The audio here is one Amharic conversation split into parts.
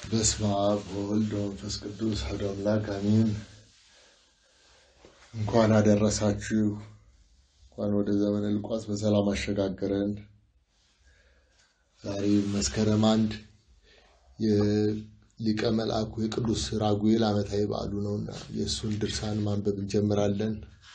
በስመ አብ ወወልድ ወመንፈስ ቅዱስ አሐዱ አምላክ አሜን። እንኳን አደረሳችሁ። እንኳን ወደ ዘመነ ልቋስ በሰላም አሸጋገረን። ዛሬ መስከረም አንድ የሊቀ መልአኩ የቅዱስ ራጉኤል ዓመታዊ በዓሉ ነውና የእሱን ድርሳን ማንበብ እንጀምራለን።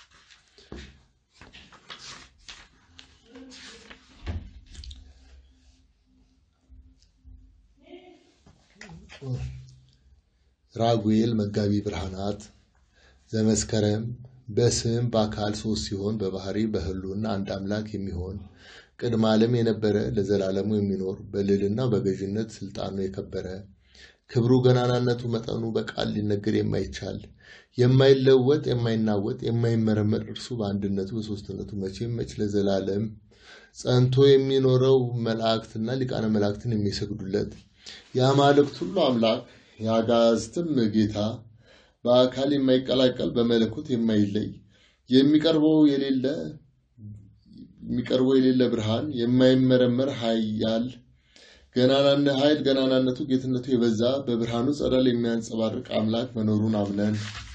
ራጉኤል መጋቢ ብርሃናት ዘመስከረም በስም በአካል ሶስት ሲሆን በባህሪ በሕልውና አንድ አምላክ የሚሆን ቅድመ ዓለም የነበረ ለዘላለሙ የሚኖር በልዕልና በገዥነት ስልጣኑ የከበረ ክብሩ ገናናነቱ መጠኑ በቃል ሊነገር የማይቻል የማይለወጥ የማይናወጥ የማይመረመር እርሱ በአንድነቱ በሶስትነቱ መቼም መች ለዘላለም ጸንቶ የሚኖረው መላእክትና ሊቃነ መላእክትን የሚሰግዱለት የአማልክት ሁሉ አምላክ የአጋዝትም ጌታ በአካል የማይቀላቀል በመለኮት የማይለይ የሚቀርበው የሌለ የሚቀርበው የሌለ ብርሃን የማይመረመር ኃያል ገናናነ ኃይል ገናናነቱ ጌትነቱ የበዛ በብርሃኑ ጸዳል የሚያንጸባርቅ አምላክ መኖሩን አምነን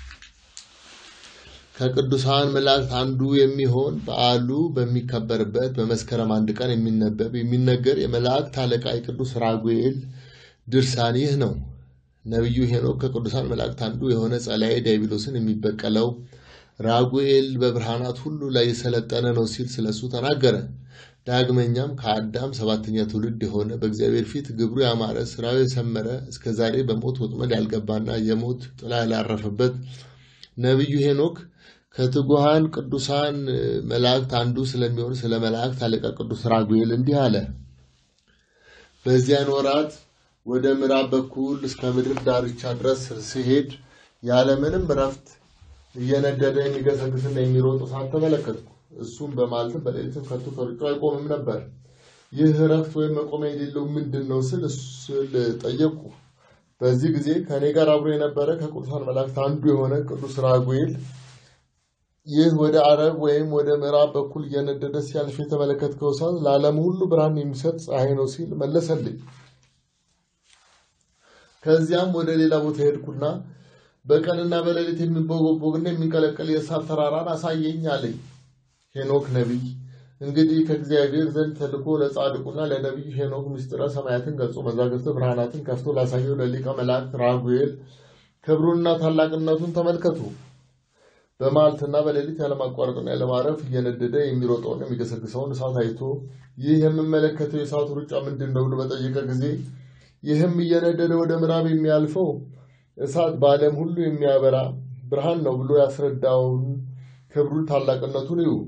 ከቅዱሳን መላእክት አንዱ የሚሆን በዓሉ በሚከበርበት በመስከረም አንድ ቀን የሚነበብ የሚነገር የመላእክት አለቃ የቅዱስ ራጉኤል ድርሳን ይህ ነው። ነቢዩ ሄኖክ ከቅዱሳን መላእክት አንዱ የሆነ ጸላኤ ዲያብሎስን የሚበቀለው ራጉኤል በብርሃናት ሁሉ ላይ የሰለጠነ ነው ሲል ስለሱ ተናገረ። ዳግመኛም ከአዳም ሰባተኛ ትውልድ የሆነ በእግዚአብሔር ፊት ግብሩ ያማረ ስራው የሰመረ እስከ ዛሬ በሞት ወጥመድ ያልገባና የሞት ጥላ ያላረፈበት ነቢዩ ሄኖክ ከትጉሃን ቅዱሳን መላእክት አንዱ ስለሚሆን ስለ መላእክት አለቃ ቅዱስ ራጉኤል እንዲህ አለ። በዚያን ወራት ወደ ምዕራብ በኩል እስከ ምድር ዳርቻ ድረስ ሲሄድ ያለምንም እረፍት እየነደደ የሚገሰግስና የሚሮጥ እሳት ተመለከትኩ። እሱም በማለትም በሌሊትም ከቶ ከሩጫ አይቆምም ነበር። ይህ እረፍት ወይም መቆሚያ የሌለው ምንድን ነው ስል ስል ጠየቁ። በዚህ ጊዜ ከእኔ ጋር አብሮ የነበረ ከቅዱሳን መላእክት አንዱ የሆነ ቅዱስ ራጉኤል ይህ ወደ አረብ ወይም ወደ ምዕራብ በኩል እየነደደ ሲያልፍ የተመለከትከው እሳት ለዓለም ሁሉ ብርሃን የሚሰጥ ፀሐይ ነው ሲል መለሰልኝ። ከዚያም ወደ ሌላ ቦታ ሄድኩና በቀንና በሌሊት የሚንቦገቦግና የሚንቀለቀል የእሳት ተራራን አሳየኝ አለኝ። ሄኖክ ነቢይ እንግዲህ ከእግዚአብሔር ዘንድ ተልኮ ለጻድቁና ለነቢዩ ሄኖክ ምስጢረ ሰማያትን ገልጾ መዛግብተ ብርሃናትን ከፍቶ ላሳየው ለሊቀ መላእክት ራጉኤል ክብሩንና ታላቅነቱን ተመልከቱ። በመዓልትና በሌሊት ያለማቋረጥና ያለማረፍ እየነደደ የሚሮጠውን የሚገሰግሰውን እሳት አይቶ ይህ የምመለከተው የእሳቱ ሩጫ ምንድን ነው ብሎ በጠየቀ ጊዜ ይህም እየነደደ ወደ ምዕራብ የሚያልፈው እሳት በዓለም ሁሉ የሚያበራ ብርሃን ነው ብሎ ያስረዳውን ክብሩን ታላቅነቱን እዩ።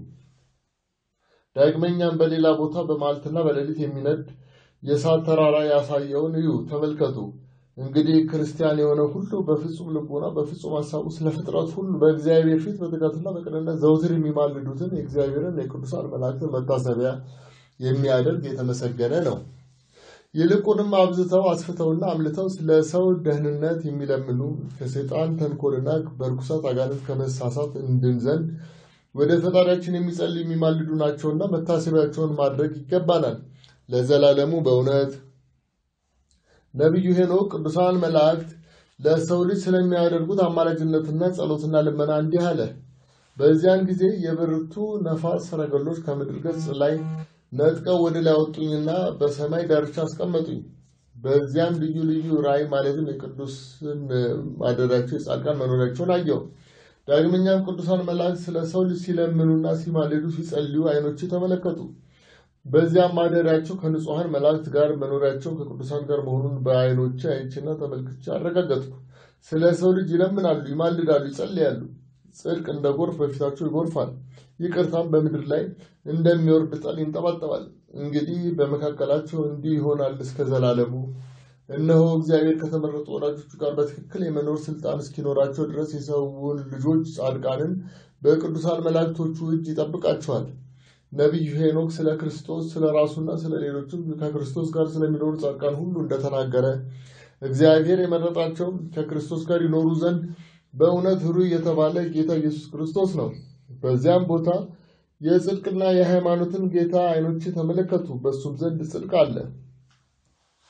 ዳግመኛም በሌላ ቦታ በመዓልትና በሌሊት የሚነድ የእሳት ተራራ ያሳየውን እዩ፣ ተመልከቱ። እንግዲህ ክርስቲያን የሆነ ሁሉ በፍጹም ልቡና በፍጹም ሀሳቡ ስለ ፍጥረት ሁሉ በእግዚአብሔር ፊት በትጋትና በቅንነት ዘውትር የሚማልዱትን የእግዚአብሔርን የቅዱሳን መላእክትን መታሰቢያ የሚያደርግ የተመሰገነ ነው። ይልቁንም አብዝተው አስፍተውና አምልተው ስለ ሰው ደህንነት የሚለምኑ ከሰይጣን ተንኮልና በርኩሳት አጋንንት ከመሳሳት እንድን ዘንድ ወደ ፈጣሪያችን የሚጸልዩ የሚማልዱ ናቸውና መታሰቢያቸውን ማድረግ ይገባናል ለዘላለሙ በእውነት። ነቢዩ ሄኖክ ቅዱሳን መላእክት ለሰው ልጅ ስለሚያደርጉት አማላጅነትና ጸሎትና ልመና እንዲህ አለ። በዚያን ጊዜ የብርቱ ነፋስ ሰረገሎች ከምድር ገጽ ላይ ነጥቀው ወደ ላይ አወጡኝና በሰማይ ዳርቻ አስቀመጡኝ። በዚያም ልዩ ልዩ ራእይ ማለትም የቅዱስን ማደሪያቸው የጻድቃን መኖሪያቸውን አየሁ። ዳግመኛም ቅዱሳን መላእክት ስለ ሰው ልጅ ሲለምኑና ሲማልዱ ሲጸልዩ ዓይኖቼ ተመለከቱ። በዚያም ማደሪያቸው ከንጹሐን መላእክት ጋር መኖሪያቸው ከቅዱሳን ጋር መሆኑን በዓይኖቼ አይቼና ተመልክቼ አረጋገጥኩ። ስለ ሰው ልጅ ይለምናሉ፣ ይማልዳሉ፣ ይጸልያሉ። ጽድቅ እንደ ጎርፍ በፊታቸው ይጎርፋል፣ ይቅርታም በምድር ላይ እንደሚወርድ ጠል ይንጠባጠባል። እንግዲህ በመካከላቸው እንዲህ ይሆናል እስከ ዘላለሙ። እነሆ እግዚአብሔር ከተመረጡ ወዳጆቹ ጋር በትክክል የመኖር ስልጣን እስኪኖራቸው ድረስ የሰውን ልጆች ጻድቃንን በቅዱሳን መላእክቶቹ እጅ ይጠብቃቸዋል። ነቢዩ ሄኖክ ስለ ክርስቶስ ስለ ራሱና ስለ ሌሎችም ከክርስቶስ ጋር ስለሚኖሩ ጻድቃን ሁሉ እንደተናገረ እግዚአብሔር የመረጣቸው ከክርስቶስ ጋር ይኖሩ ዘንድ በእውነት ኅሩይ የተባለ ጌታ ኢየሱስ ክርስቶስ ነው። በዚያም ቦታ የጽድቅና የሃይማኖትን ጌታ ዓይኖቼ ተመለከቱ፣ በእሱም ዘንድ ጽድቅ አለ።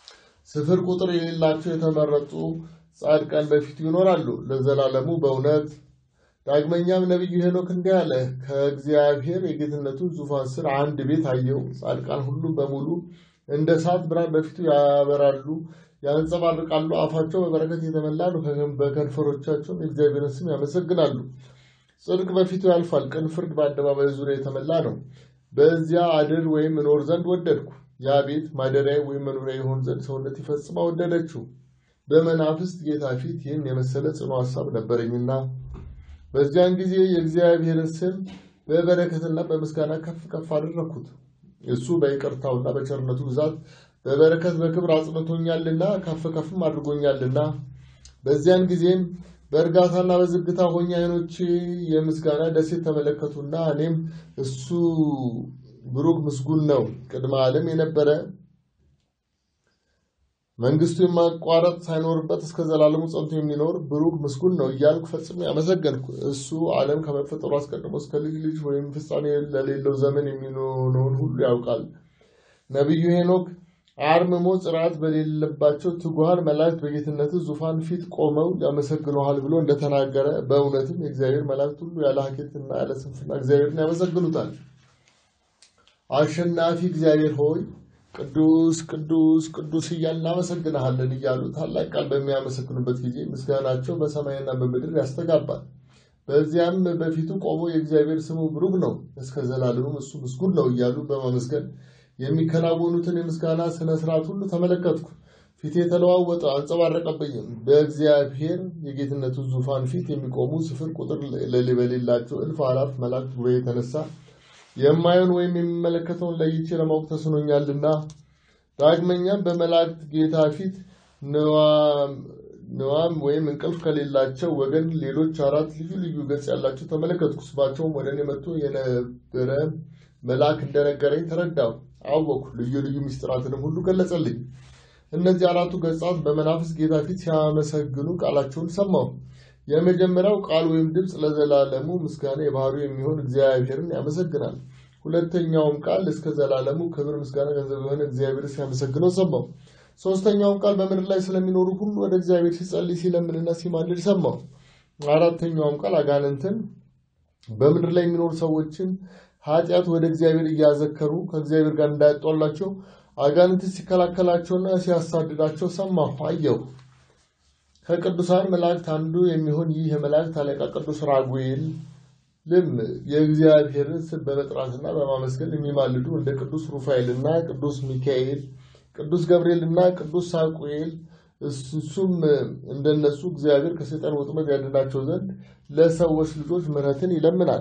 ስፍር ቁጥር የሌላቸው የተመረጡ ጻድቃን በፊቱ ይኖራሉ ለዘላለሙ በእውነት። ዳግመኛም ነቢዩ ሄኖክ እንዲህ አለ፣ ከእግዚአብሔር የጌትነቱን ዙፋን ስር አንድ ቤት አየው። ጻድቃን ሁሉ በሙሉ እንደ እሳት ብርሃን በፊቱ ያበራሉ፣ ያንጸባርቃሉ። አፋቸው በበረከት የተመላ ነው፣ በከንፈሮቻቸውም የእግዚአብሔርን ስም ያመሰግናሉ። ጽድቅ በፊቱ ያልፋል፣ ቅን ፍርድ በአደባባይ ዙሪያ የተመላ ነው። በዚያ አድር ወይም እኖር ዘንድ ወደድኩ። ያ ቤት ማደሪያ ወይም መኖሪያ የሆን ዘንድ ሰውነት ይፈጽማ ወደደችው። በመናፍስት ጌታ ፊት ይህን የመሰለ ጽኑ ሀሳብ ነበረኝና በዚያን ጊዜ የእግዚአብሔርን ስም በበረከትና በምስጋና ከፍ ከፍ አደረግኩት። እሱ በይቅርታውና በቸርነቱ ብዛት በበረከት በክብር አጽንቶኛልና ከፍ ከፍም አድርጎኛልና። በዚያን ጊዜም በእርጋታና በዝግታ ሆኜ ዓይኖቼ የምስጋና ደሴት ተመለከቱና እኔም እሱ ብሩክ ምስጉን ነው፣ ቅድመ ዓለም የነበረ መንግስቱ የማቋረጥ ሳይኖርበት እስከ ዘላለሙ ጸንቶ የሚኖር ብሩክ ምስጉን ነው እያልኩ ፈጽሜ አመሰገንኩ። እሱ ዓለም ከመፈጠሩ አስቀድሞ እስከ ልጅ ልጅ ወይም ፍጻሜ ለሌለው ዘመን የሚሆነውን ሁሉ ያውቃል። ነቢዩ ሄኖክ አርምሞ ጽርዓት በሌለባቸው ትጉሃን መላእክት በጌትነት ዙፋን ፊት ቆመው ያመሰግኑሃል ብሎ እንደተናገረ በእውነትም የእግዚአብሔር መላእክት ሁሉ ያለ ሀኬትና ያለ ስንፍና እግዚአብሔርን ያመሰግኑታል። አሸናፊ እግዚአብሔር ሆይ ቅዱስ ቅዱስ ቅዱስ እያልን እናመሰግንሃለን እያሉ ታላቅ ቃል በሚያመሰግኑበት ጊዜ ምስጋናቸው በሰማይና በምድር ያስተጋባል። በዚያም በፊቱ ቆሞ የእግዚአብሔር ስሙ ብሩክ ነው፣ እስከ ዘላለሙም እሱ ምስጉን ነው እያሉ በማመስገን የሚከናወኑትን የምስጋና ስነ ስርዓት ሁሉ ተመለከትኩ። ፊቴ የተለዋወጠ አንጸባረቀብኝም። በእግዚአብሔር የጌትነቱ ዙፋን ፊት የሚቆሙ ስፍር ቁጥር በሌላቸው እልፍ አላፍ መላእክት ጉባኤ የተነሳ የማየውን ወይም የሚመለከተውን ለይቼ ለማወቅ ተስኖኛልና። ዳግመኛም በመላእክት ጌታ ፊት ንዋም ወይም እንቅልፍ ከሌላቸው ወገን ሌሎች አራት ልዩ ልዩ ገጽ ያላቸው ተመለከትኩ። ስማቸውም ወደ እኔ መጥቶ የነበረ መልአክ እንደነገረኝ ተረዳሁ፣ አወቅኩ። ልዩ ልዩ ምስጢራትንም ሁሉ ገለጸልኝ። እነዚህ አራቱ ገጻት በመናፍስት ጌታ ፊት ሲያመሰግኑ ቃላቸውን ሰማሁ። የመጀመሪያው ቃል ወይም ድምፅ ለዘላለሙ ምስጋና የባህሪው የሚሆን እግዚአብሔርን ያመሰግናል። ሁለተኛውም ቃል እስከ ዘላለሙ ክብር ምስጋና ገንዘብ የሆነ እግዚአብሔር ሲያመሰግነው ሰማሁ። ሶስተኛውም ቃል በምድር ላይ ስለሚኖሩ ሁሉ ወደ እግዚአብሔር ሲጸልይ ሲለምንና ሲማልድ ሰማሁ። አራተኛውም ቃል አጋንንትን በምድር ላይ የሚኖሩ ሰዎችን ኃጢአት ወደ እግዚአብሔር እያዘከሩ ከእግዚአብሔር ጋር እንዳያጧላቸው አጋንንትን ሲከላከላቸውና ሲያሳድዳቸው ሰማሁ አየሁ። ከቅዱሳን መላእክት አንዱ የሚሆን ይህ የመላእክት አለቃ ቅዱስ ራጉኤል ልም የእግዚአብሔርን ስም በመጥራትና በማመስገን የሚማልዱ እንደ ቅዱስ ሩፋኤልና ቅዱስ ሚካኤል፣ ቅዱስ ገብርኤልና ቅዱስ ሳቁኤል እሱም እንደነሱ እግዚአብሔር ከሰይጣን ወጥመድ ያድናቸው ዘንድ ለሰዎች ልጆች ምሕረትን ይለምናል።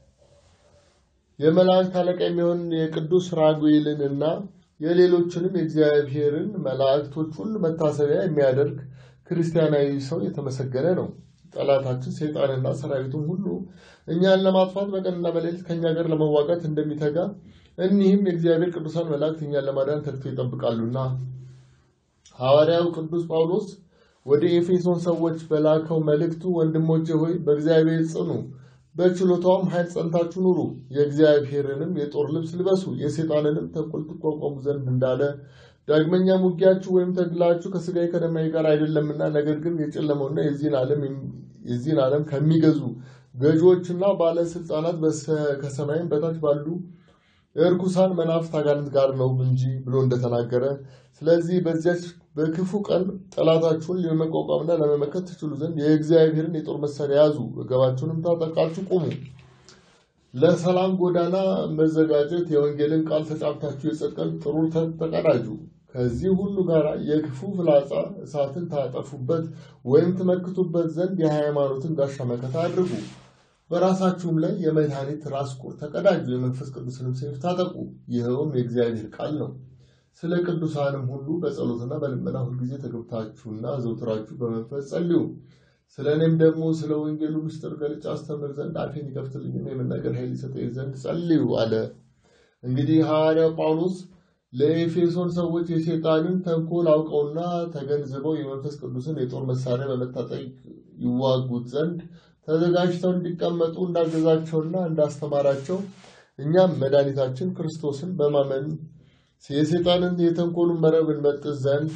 የመላእክት አለቃ የሚሆን የቅዱስ ራጉኤልን እና የሌሎችንም የእግዚአብሔርን መላእክቶች ሁሉ መታሰቢያ የሚያደርግ ክርስቲያናዊ ሰው የተመሰገነ ነው። ጠላታችን ሰይጣንና ሰራዊቱም ሁሉ እኛን ለማጥፋት በቀንና በሌሊት ከእኛ ጋር ለመዋጋት እንደሚተጋ እኒህም የእግዚአብሔር ቅዱሳን መላእክት እኛን ለማዳን ተግቶ ይጠብቃሉና ሐዋርያው ቅዱስ ጳውሎስ ወደ ኤፌሶን ሰዎች በላከው መልእክቱ ወንድሞቼ ሆይ በእግዚአብሔር ጽኑ፣ በችሎታውም ኃይል ጸንታችሁ ኑሩ፣ የእግዚአብሔርንም የጦር ልብስ ልበሱ፣ የሰይጣንንም ተንኮል ትቋቋሙ ዘንድ እንዳለ ዳግመኛም ውጊያችሁ ወይም ተግላችሁ ከስጋዬ ከደማዬ ጋር አይደለምና ነገር ግን የጨለመውና የዚህን ዓለም ከሚገዙ ገዢዎችና ባለስልጣናት ከሰማይም በታች ባሉ እርኩሳን መናፍስት አጋንንት ጋር ነው እንጂ ብሎ እንደተናገረ፣ ስለዚህ በዚያች በክፉ ቀን ጠላታችሁን ለመቋቋምና ለመመከት ትችሉ ዘንድ የእግዚአብሔርን የጦር መሳሪያ ያዙ፣ ወገባችሁንም ታጠቃችሁ ቁሙ። ለሰላም ጎዳና መዘጋጀት የወንጌልን ቃል ተጫምታችሁ የጽድቅን ጥሩር ተቀዳጁ። ከዚህ ሁሉ ጋር የክፉ ፍላጻ እሳትን ታጠፉበት ወይም ትመክቱበት ዘንድ የሃይማኖትን ጋሻ መከታ አድርጉ። በራሳችሁም ላይ የመድኃኒት ራስ ቁር ተቀዳጁ፣ የመንፈስ ቅዱስንም ሰይፍ ታጠቁ፣ ይኸውም የእግዚአብሔር ቃል ነው። ስለ ቅዱሳንም ሁሉ በጸሎትና በልመና ሁልጊዜ ተገብታችሁና ዘውትራችሁ በመንፈስ ጸልዩ። ስለ እኔም ደግሞ ስለ ወንጌሉ ምስጢር ገልጬ አስተምር ዘንድ አፌን ይከፍትልኝና የመናገር ኃይል ይሰጠኝ ዘንድ ጸልዩ አለ። እንግዲህ ሐዋርያው ጳውሎስ ለኤፌሶን ሰዎች የሴጣንን ተንኮል አውቀውና ተገንዝበው የመንፈስ ቅዱስን የጦር መሳሪያ በመታጠቅ ይዋጉት ዘንድ ተዘጋጅተው እንዲቀመጡ እንዳገዛቸውና እንዳስተማራቸው እኛም መድኃኒታችን ክርስቶስን በማመን የሴጣንን የተንኮሉን መረብ እንበጥስ ዘንድ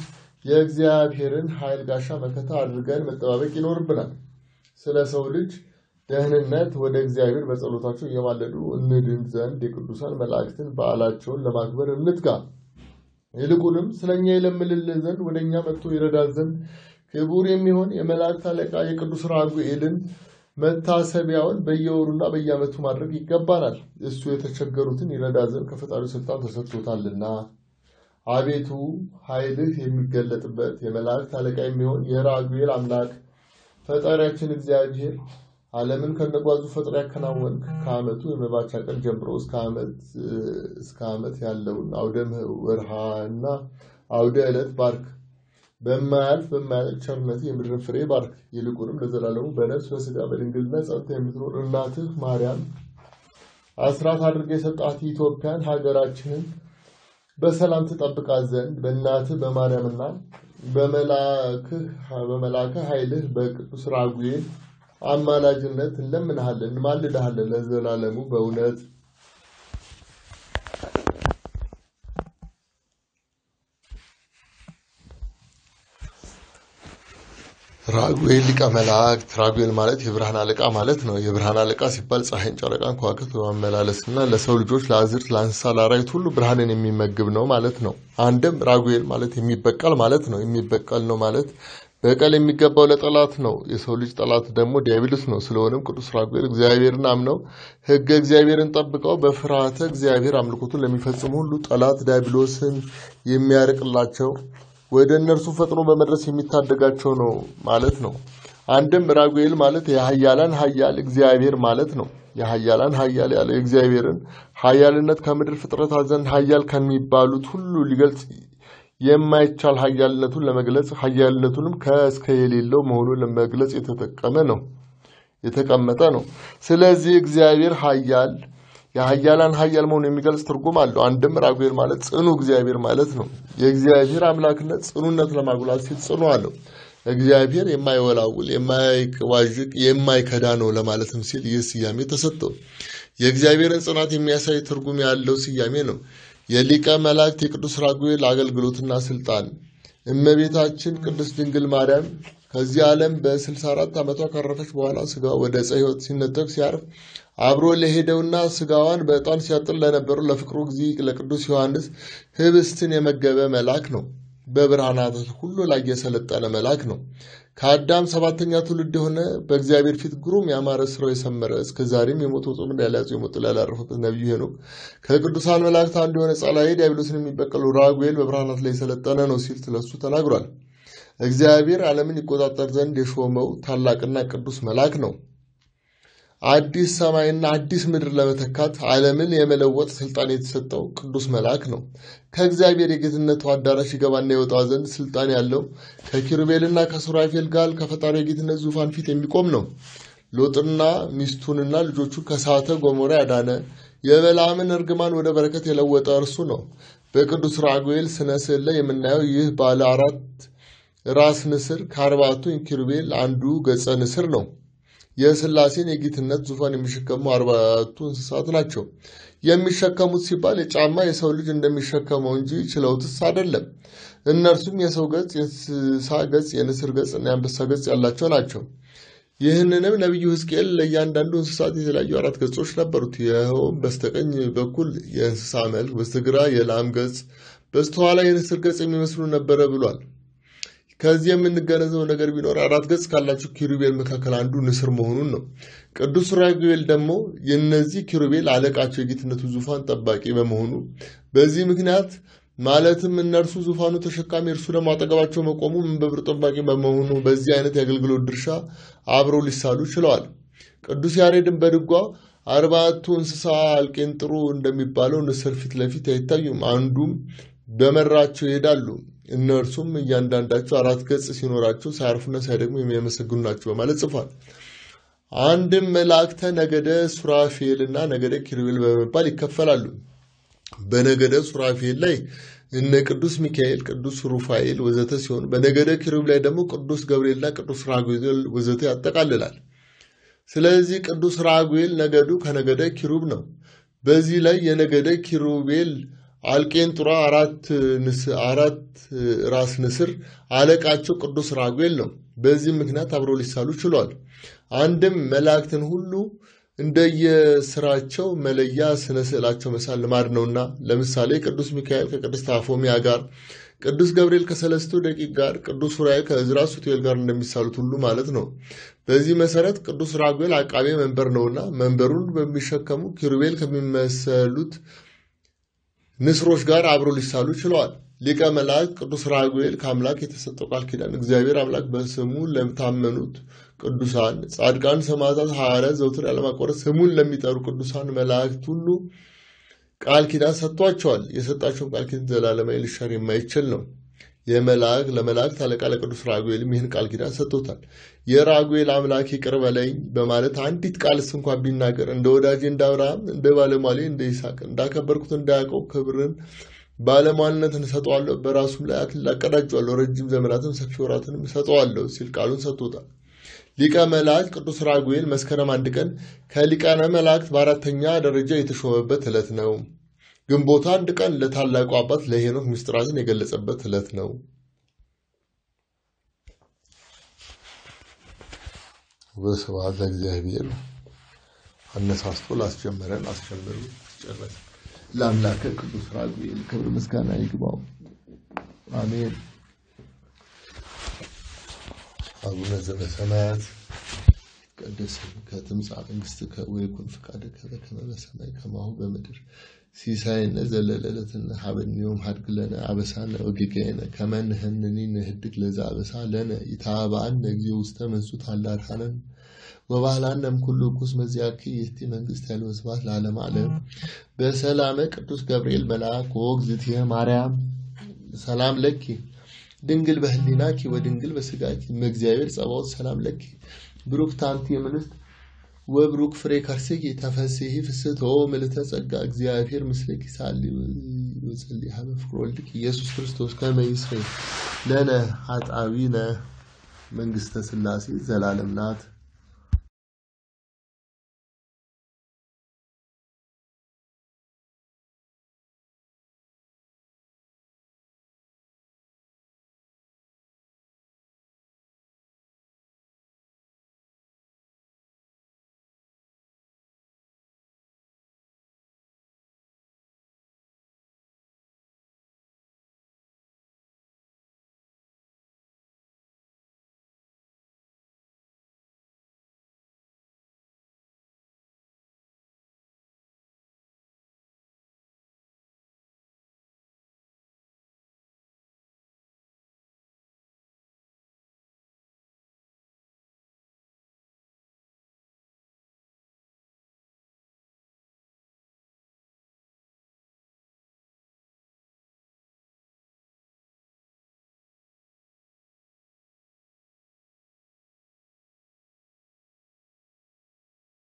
የእግዚአብሔርን ኃይል ጋሻ መከታ አድርገን መጠባበቅ ይኖርብናል። ስለ ሰው ልጅ ደህንነት ወደ እግዚአብሔር በጸሎታቸው እየማለዱ እንድን ዘንድ የቅዱሳን መላእክትን በዓላቸውን ለማክበር እንትጋ። ይልቁንም ስለ እኛ ይለምልልን ዘንድ ወደ እኛ መጥቶ ይረዳን ዘንድ ክቡር የሚሆን የመላእክት አለቃ የቅዱስ ራጉኤልን መታሰቢያውን በየወሩና በየዓመቱ ማድረግ ይገባናል። እሱ የተቸገሩትን ይረዳ ዘንድ ከፈጣሪው ስልጣን ተሰጥቶታልና። አቤቱ ኃይልህ የሚገለጥበት የመላእክት አለቃ የሚሆን የራጉኤል አምላክ ፈጣሪያችን እግዚአብሔር ዓለምን ከነጓዙ ፈጥሮ ያከናወንክ ከዓመቱ የመባቻ ቀን ጀምሮ እስከ ዓመት ያለውን አውደ ወርሃና አውደ ዕለት ባርክ። በማያልፍ በማያልቅ ቸርነት የምድርን ፍሬ ባርክ። ይልቁንም ለዘላለሙ በነፍስ በስጋ በድንግልና ጸንታ የምትኖር እናትህ ማርያም አስራት አድርገ የሰጣት ኢትዮጵያን ሀገራችንን በሰላም ትጠብቃት ዘንድ በእናትህ በማርያምና በመላክህ ኃይልህ በቅዱስ ራጉኤል አማላጅነት እንለምንሃለን እንማልድሃለን ለዘላለሙ በእውነት ራጉኤል ሊቀ መላእክት። ራጉኤል ማለት የብርሃን አለቃ ማለት ነው። የብርሃን አለቃ ሲባል ፀሐይን፣ ጨረቃን፣ ከዋክብት በማመላለስ እና ለሰው ልጆች፣ ለአዝርት፣ ለእንስሳ፣ ለአራዊት ሁሉ ብርሃንን የሚመግብ ነው ማለት ነው። አንድም ራጉኤል ማለት የሚበቀል ማለት ነው። የሚበቀል ነው ማለት በቀል የሚገባው ለጠላት ነው። የሰው ልጅ ጠላት ደግሞ ዲያብሎስ ነው። ስለሆነም ቅዱስ ራጉኤል እግዚአብሔርን አምነው ሕገ እግዚአብሔርን ጠብቀው በፍርሃተ እግዚአብሔር አምልኮቱን ለሚፈጽሙ ሁሉ ጠላት ዲያብሎስን የሚያርቅላቸው ወደ እነርሱ ፈጥኖ በመድረስ የሚታደጋቸው ነው ማለት ነው። አንድም ራጉኤል ማለት የሀያላን ሀያል እግዚአብሔር ማለት ነው። የሀያላን ሀያል ያለው የእግዚአብሔርን ሀያልነት ከምድር ፍጥረታት ዘንድ ሀያል ከሚባሉት ሁሉ ሊገልጽ የማይቻል ሀያልነቱን ለመግለጽ ሀያልነቱንም ከእስከ የሌለው መሆኑን ለመግለጽ የተጠቀመ ነው የተቀመጠ ነው። ስለዚህ እግዚአብሔር ሀያል የሀያላን ሀያል መሆኑ የሚገልጽ ትርጉም አለው። አንድም ራጉኤል ማለት ጽኑ እግዚአብሔር ማለት ነው። የእግዚአብሔር አምላክነት ጽኑነት ለማጉላት ሲል ጽኑ አለው። እግዚአብሔር የማይወላውል የማይዋዥቅ የማይከዳ ነው ለማለትም ሲል ይህ ስያሜ ተሰጠው። የእግዚአብሔርን ጽናት የሚያሳይ ትርጉም ያለው ስያሜ ነው። የሊቀ መላእክት የቅዱስ ራጉኤል አገልግሎትና ስልጣን እመቤታችን ቅድስት ድንግል ማርያም ከዚህ ዓለም በ64 ዓመቷ ካረፈች በኋላ ስጋ ወደ ዕፀ ሕይወት ሲነጠቅ ሲያርፍ አብሮ ለሄደውና ስጋዋን በዕጣን ሲያጥን ለነበሩ ለፍቅሩ ጊዜ ለቅዱስ ዮሐንስ ህብስትን የመገበ መልአክ ነው። በብርሃናት ሁሉ ላይ የሰለጠነ መልአክ ነው። ከአዳም ሰባተኛ ትውልድ የሆነ በእግዚአብሔር ፊት ግሩም ያማረ ስራው የሰመረ እስከ ዛሬም የሞተው ጾም እንዳልያዙ የሞት ጥላ ያላረፈበት ነቢዩ ሄኖክ ከቅዱሳን መላእክት አንዱ የሆነ ጸላኤ ዲያብሎስን የሚበቀሉ ራጉኤል በብርሃናት ላይ የሰለጠነ ነው ሲል ስለሱ ተናግሯል። እግዚአብሔር ዓለምን ይቆጣጠር ዘንድ የሾመው ታላቅና ቅዱስ መልአክ ነው። አዲስ ሰማይና አዲስ ምድር ለመተካት ዓለምን የመለወጥ ስልጣን የተሰጠው ቅዱስ መልአክ ነው። ከእግዚአብሔር የጌትነቱ አዳራሽ ይገባና የወጣ ዘንድ ስልጣን ያለው ከኪሩቤልና ከሱራፌል ጋር ከፈጣሪ የጌትነት ዙፋን ፊት የሚቆም ነው። ሎጥና ሚስቱንና ልጆቹን ከእሳተ ገሞራ ያዳነ የበለዓምን እርግማን ወደ በረከት የለወጠ እርሱ ነው። በቅዱስ ራጉኤል ስነ ስዕል ላይ የምናየው ይህ ባለ አራት ራስ ንስር ከአርባቱ ኪሩቤል አንዱ ገጸ ንስር ነው። የሥላሴን የጌትነት ዙፋን የሚሸከሙ አርባቱ እንስሳት ናቸው። የሚሸከሙት ሲባል የጫማ የሰው ልጅ እንደሚሸከመው እንጂ ችለውትስ አይደለም። እነርሱም የሰው ገጽ፣ የእንስሳ ገጽ፣ የንስር ገጽ እና የአንበሳ ገጽ ያላቸው ናቸው። ይህንንም ነቢዩ ሕዝቅኤል ለእያንዳንዱ እንስሳት የተለያዩ አራት ገጾች ነበሩት። ይኸውም በስተቀኝ በኩል የእንስሳ መልክ፣ በስተግራ የላም ገጽ፣ በስተኋላ የንስር ገጽ የሚመስሉ ነበረ ብሏል። ከዚህ የምንገነዘበው ነገር ቢኖር አራት ገጽ ካላቸው ኪሩቤል መካከል አንዱ ንስር መሆኑን ነው። ቅዱስ ራጉኤል ደግሞ የእነዚህ ኪሩቤል አለቃቸው የጌትነቱ ዙፋን ጠባቂ በመሆኑ በዚህ ምክንያት ማለትም እነርሱ ዙፋኑ ተሸካሚ እርሱ ደግሞ አጠገባቸው መቆሙ መንበብር ጠባቂ በመሆኑ በዚህ አይነት የአገልግሎት ድርሻ አብረው ሊሳሉ ችለዋል። ቅዱስ ያሬድን በድጓ አርባቱ እንስሳ አልቄንጥሩ እንደሚባለው ንስር ፊት ለፊት አይታዩም፣ አንዱም በመራቸው ይሄዳሉ። እነርሱም እያንዳንዳቸው አራት ገጽ ሲኖራቸው ሳያርፉና ሳይደግሙ የሚያመሰግኑ ናቸው በማለት ጽፏል። አንድም መላእክተ ነገደ ሱራፌል እና ነገደ ኪሩቤል በመባል ይከፈላሉ። በነገደ ሱራፌል ላይ እነ ቅዱስ ሚካኤል፣ ቅዱስ ሩፋኤል ወዘተ ሲሆን በነገደ ኪሩቤል ላይ ደግሞ ቅዱስ ገብርኤልና ቅዱስ ራጉኤል ወዘተ ያጠቃልላል። ስለዚህ ቅዱስ ራጉኤል ነገዱ ከነገደ ኪሩብ ነው። በዚህ ላይ የነገደ ኪሩቤል አልቄንጡራ አራት አራት ራስ ንስር አለቃቸው ቅዱስ ራጉኤል ነው። በዚህም ምክንያት አብረው ሊሳሉ ችሏል። አንድም መላእክትን ሁሉ እንደየስራቸው መለያ ስነ ስዕላቸው መሳል ልማድ ነውና፣ ለምሳሌ ቅዱስ ሚካኤል ከቅድስት አፎሚያ ጋር፣ ቅዱስ ገብርኤል ከሰለስቱ ደቂቅ ጋር፣ ቅዱስ ዑራኤል ከዕዝራ ሱቱኤል ጋር እንደሚሳሉት ሁሉ ማለት ነው። በዚህ መሰረት ቅዱስ ራጉኤል አቃቤ መንበር ነውና መንበሩን በሚሸከሙ ኪሩቤል ከሚመሰሉት ንስሮች ጋር አብሮ ሊሳሉ ችለዋል። ሊቀ መላእክት ቅዱስ ራጉኤል ከአምላክ የተሰጠው ቃል ኪዳን እግዚአብሔር አምላክ በስሙ ለታመኑት ቅዱሳን ጻድቃን፣ ሰማዕታት፣ ሐዋርያት ዘውትር ያለማቋረጥ ስሙን ለሚጠሩ ቅዱሳን መላእክት ሁሉ ቃል ኪዳን ሰጥቷቸዋል። የሰጣቸውን ቃል ኪዳን ዘላለማዊ ሊሻር የማይችል ነው። የመላእክት ለመላእክት አለቃ ለቅዱስ ራጉኤልም ይህን ቃል ኪዳን ሰጥቶታል። የራጉኤል አምላክ ይቅር በለኝ በማለት አንዲት ቃልስ እንኳን ቢናገር እንደ ወዳጄ እንደ አብርሃም እንደ ባለሟሌ እንደ ይስሐቅ እንዳከበርኩት እንደ ያዕቆብ ክብርን ባለሟልነትን እሰጠዋለሁ፣ በራሱም ላይ አክሊል አቀዳጀዋለሁ፣ ረጅም ዘመናትን ሰፊ ወራትንም እሰጠዋለሁ ሲል ቃሉን ሰጥቶታል። ሊቀ መላእክት ቅዱስ ራጉኤል መስከረም አንድ ቀን ከሊቃነ መላእክት በአራተኛ ደረጃ የተሾመበት ዕለት ነው። ግንቦት አንድ ቀን ለታላቁ አባት ለሄኖክ ምስጢራትን የገለጸበት ዕለት ነው። በስብሐት ለእግዚአብሔር አነሳስቶ ላስጀመረን አስጀምሮ ጨረሰ። ለአምላከ ቅዱስ ራጉኤል ክብር ምስጋና ይግባው፣ አሜን። አቡነ ዘበሰማያት ይትቀደስ ስምከ ትምጻእ መንግሥትከ ወይኩን ፈቃድከ በከመ በሰማይ ከማሁ በምድር ሲሳየነ ዘለለዕለትነ ሀበነ ዮም ሀድግ ለነ አበሳነ ወጌጋየነ ከመ ንሕነኒ ንህድግ ለዘ አበሳ ለነ ኢታብአነ እግዚኦ ውስተ መንሱት አላድኀነን ወባህላነ እምኩሉ ርኩስ መዚአኪ ይእቲ መንግሥት ኃይል ወስብሐት ለዓለመ ዓለም በሰላመ ቅዱስ ገብርኤል መልአክ ወእግዝእትየ ማርያም ሰላም ለኪ ድንግል በህሊናኪ ወድንግል በስጋኪ እመእግዚአብሔር ጸባኦት ሰላም ለኪ ብሩክት አንቲ እምንስት ወብሩክ ፍሬ ከርሥኪ ተፈሥሒ ፍስሕቶ ምልዕተ ጸጋ እግዚአብሔር ምስሌኪ ሳሊ ወጸልይ ሀበ ፍቅር ወልድኪ ኢየሱስ ክርስቶስ ከመ ይስረይ ለነ ኃጣውኢነ መንግሥተ ሥላሴ ዘላለም ናት።